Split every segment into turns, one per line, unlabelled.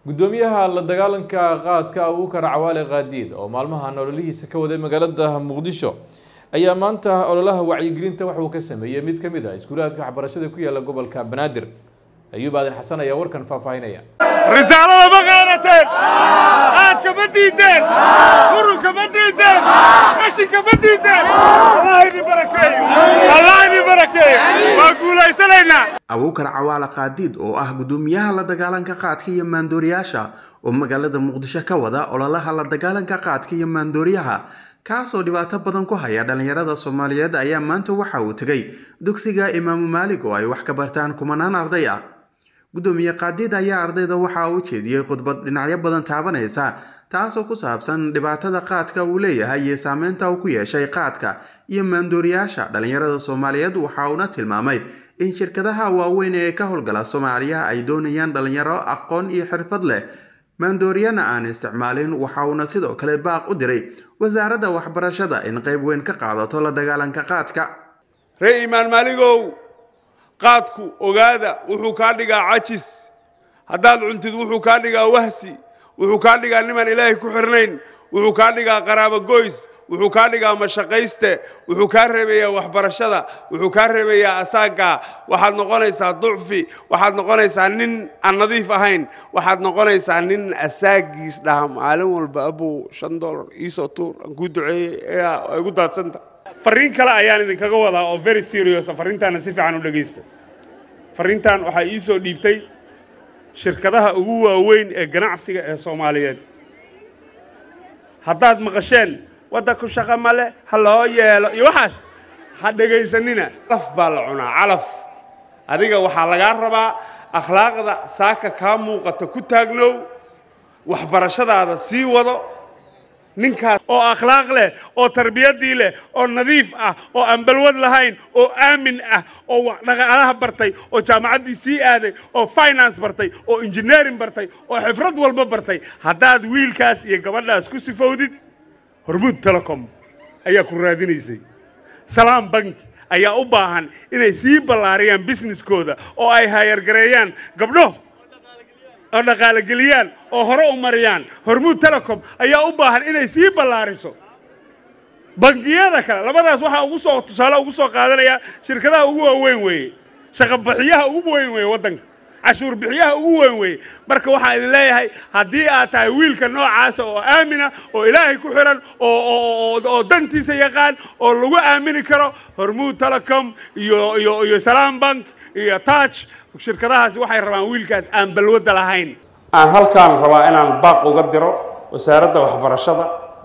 gudoomiyaha la dagaalanka qaadka abuukar cawaale qaadiid oo maalmahan ololihiisa ka waday magaalada muqdisho ayaa maanta ololaha wacyigelinta waxauu ka sameeyey mid ka mid a iskuulaadka waxbarashada ku yaala gobolka banaadir ayuub aadan xasan ayaa warkan faahfaahinaya
risaalada ma qaadateen qaadka ma diideen urunka ma diideen qashinka ma diideen allah idin barakeeyo allah idin barakeeyo waa guulaysanaynaa
abuukar cawaale qaadiid oo ah gudoomiyaha la dagaalanka qaadka iyo maandooriyaasha oo magaalada muqdisho ka wada ololaha la dagaalanka qaadka iyo maandooriyaha kaasoo dhibaato badan ku haya dhallinyarada soomaaliyeed ayaa maanta waxa uu tegay dugsiga imaamu maalig oo ay wax ka bartaan kumanaan arday ah gudoomiye qaadiid ayaa ardayda waxa uu jeediyey khudbad dhinacyo badan taabanaysa taasoo ku saabsan dhibaatada qaadka uu leeyahay iyo saameynta uu ku yeeshay qaadka iyo maandooriyaasha dhallinyarada soomaaliyeed waxa uuna tilmaamay in shirkadaha waaweyn ee ka howlgala soomaaliya ay doonayaan dhallinyaro aqoon iyo xirfad leh maandooriyana aan isticmaalin waxa uuna sidoo kale baaq u diray wasaaradda waxbarashada in qayb weyn ka qaadato la dagaalanka qaadka
ree imaan maaligow qaadku ogaada wuxuu kaa dhigaa cajis haddaad cuntid wuxuu kaa dhigaa wahsi wuxuu kaa dhigaa nimaan ilaahay ku xirnayn wuxuu kaa dhigaa qaraabo goys wuxuu kaa dhigaa mashaqayste wuxuu kaa reebayaa waxbarashada wuxuu kaa reebayaa asaagga waxaad noqonaysaa ducfi waxaad noqonaysaa nin aan nadiif ahayn waxaad noqonaysaa nin asaagiis dhaha maalin walba abow shan dollar iisoo tuur aan kuu duceeyey ay gu daadsanta farriin kale ayaan idinkaga wadaa oo very serious farriintaana si fiican u dhegaysta farriintan waxaa ii soo dhiibtay shirkadaha ugu waaweyn ee ganacsiga ee soomaaliyeed haddaad maqasheen waddanku shaqo male ha loo yeelo iyo waxaas ha dhegaysanina calaf baa la cunaa calaf adiga waxaa lagaa rabaa akhlaaqda saaka kaa muuqata ku taagnow waxbarashadaada sii wado ninkaas oo akhlaaq leh oo tarbiyaddii leh oo nadiif ah oo aan balwad lahayn oo aamin ah oo dhaqaalaha bartay oo jaamacaddii sii aaday oo finance bartay oo engineering bartay oo xifrad walba bartay haddaad wiilkaas iyo gabadhaas ku sifowdid hormuud telecom ayaa ku raadinaysay salaam bank ayaa u baahan inay sii ballaariyaan businesskooda oo ay hayargareeyaan gabdho oo dhaqaalogeliyaan oo hore u mariyaan hormuud telecom ayaa u baahan inay sii ballaariso bangiyada kale labadaas waxaa ugu soo tusaale ugu soo qaadanaya shirkadaha ugu waaweyn weeye shaqabixiyaha ugu weyn weeye waddanka cashuur bixiyaha ugu weyn weeye marka waxaan idin leeyahay haddii aad tahay wiilka noocaasa oo aamina oo ilaahay ku xiran oo dantiisa yaqaan oo lagu aamini karo hormuud telecom iyo iyo iyo salaam bank iyo touch shirkadahaasi waxay rabaan wiilkaas aan balwadda lahayn aan halkaan rabaa inaan baaq uga diro wasaaradda waxbarashada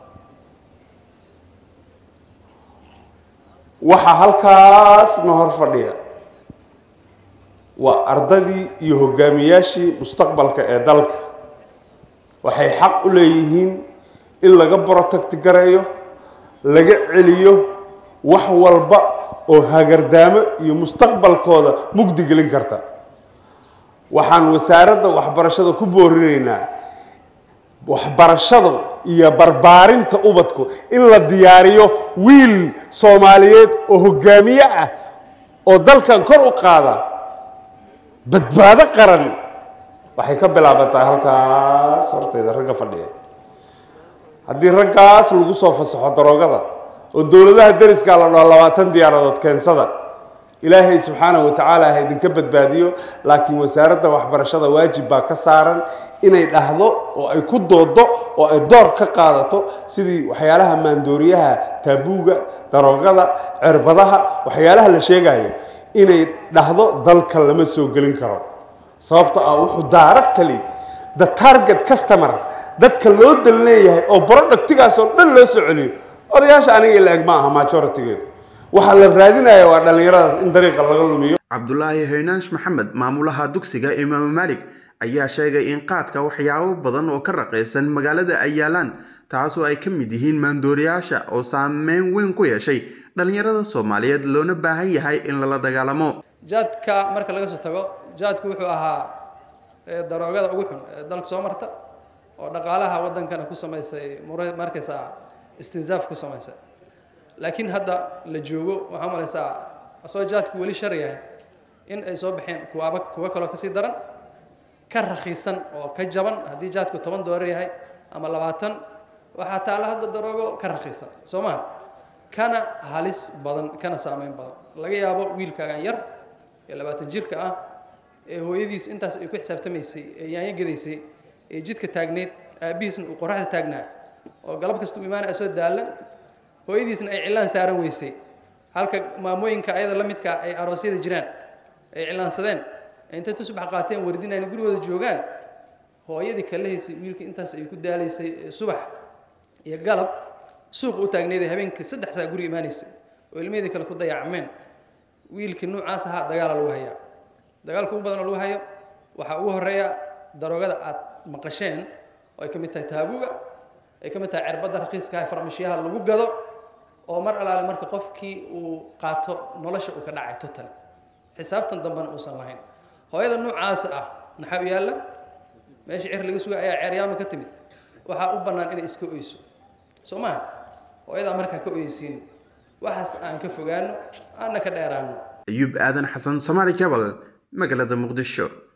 waxaa halkaasna hor fadhiya waa ardadii iyo hogaamiyaashii mustaqbalka ee dalka waxay xaq u leeyihiin in laga borotagti gareeyo laga celiyo wax walba oo hagardaamo iyo mustaqbalkooda mugdi gelin karta waxaan wasaaradda waxbarashada ku boorinaynaa waxbarashada iyo barbaarinta ubadku in la diyaariyo wiil soomaaliyeed oo hogaamiye ah oo dalkan kor u qaada badbaado qaran waxay ka bilaabantaa halkaas hortayda ragga fadhiya haddii raggaas lagu soo fasaxo daroogada oo dowladaha deriskaa la dhaho labaatan diyaaradood keensada ilaahay subxaanahu watacaala ha idinka badbaadiyo laakiin wasaaradda waxbarashada waajib baa ka saaran inay dhahdo oo ay ku doodo oo ay door ka qaadato sidii waxyaalaha maandooriyaha taabuuga daroogada cirbadaha waxyaalaha la sheegayo inay dhahdo dalka lama soo gelin karo sababto ah wuxuu directly the target customer dadka loo dal leeyahay oo productigaas oo dhan loo soo celiyo odayaasha aniga ila eg ma aha majoritygeedu waxaa la raadinaya waa dhallinyaradaas in dariiqa laga lumiyo
cabdulaahi haynaash maxamed maamulaha dugsiga imaamu maalig ayaa sheegay in qaadka waxyaabo badan oo ka raqaysan magaalada ay yaalaan taasoo ay ka mid yihiin maandooriyaasha oo saameyn weyn ku yeeshay dhallinyarada soomaaliyeed loona baahan yahay in lala dagaalamo
jaadka marka laga soo tago jaadku wuxuu ahaa daroogada ugu xun ee dalka soo marta oo dhaqaalaha waddankana ku samaysay markaysa istinzaaf ku samaysay laakiin hadda la joogo waxaa malaysaa asoo jaadku weli shar yahay in ay soo baxeen kuwaaba kuwo kaloo kasii daran ka rakhiisan oo ka jaban haddii jaadku toban doolar yahay ama labaatan waxaa taalla hadda daroogo ka rakhiisan soo maha kana halis badan kana saameyn badan laga yaabo wiilkaagan yar ee labaatan jirka ah ee hooyadiis intaas ay ku xisaabtamaysay ee yaanyo gadaysay ee jidka taagneyd aabbihiisna uu qoraxda taagnaa oo galab kasta u imaanaya soo daalan hooyadiisna ay cilaan saaran weysay halka maamooyinka ayada la midka ay aroosyada jiraan ay cilaansadeen ee intay tusbax qaateen wardinayna gurigooda joogaan hooyadii kala haysay wiilka intaas ay ku daalaysay ee subax iyo galab suuqa u taagneyd ee habeenkii saddex saa guriga imaanaysay oo ilmahedii kale ku dayacmeen wiilkii noocaas ahaa dagaala lagu hayaa dagaalka ugu badan oo lagu hayo waxaa ugu horeeya daroogada aad maqasheen oo ay ka mid tahay taabuga ay ka mid tahay cirbadda rakiiska ah farmashiyaha lagu gado oo mar alaale marka qofkii uu qaato nolosha uu ka dhacay totally xisaabtan dambena uusan lahayn hooyada noocaas ah maxaa u yaalla meesha cer laga suga ayaa ceeryaama ka timid waxaa u bannaan inay iska oyso soo maha hooyadaa markaa ka oyeysiin waxaas aan ka fogaano aanna ka dheeraano
ayuub aadan xasan somaali cabal magaalada muqdisho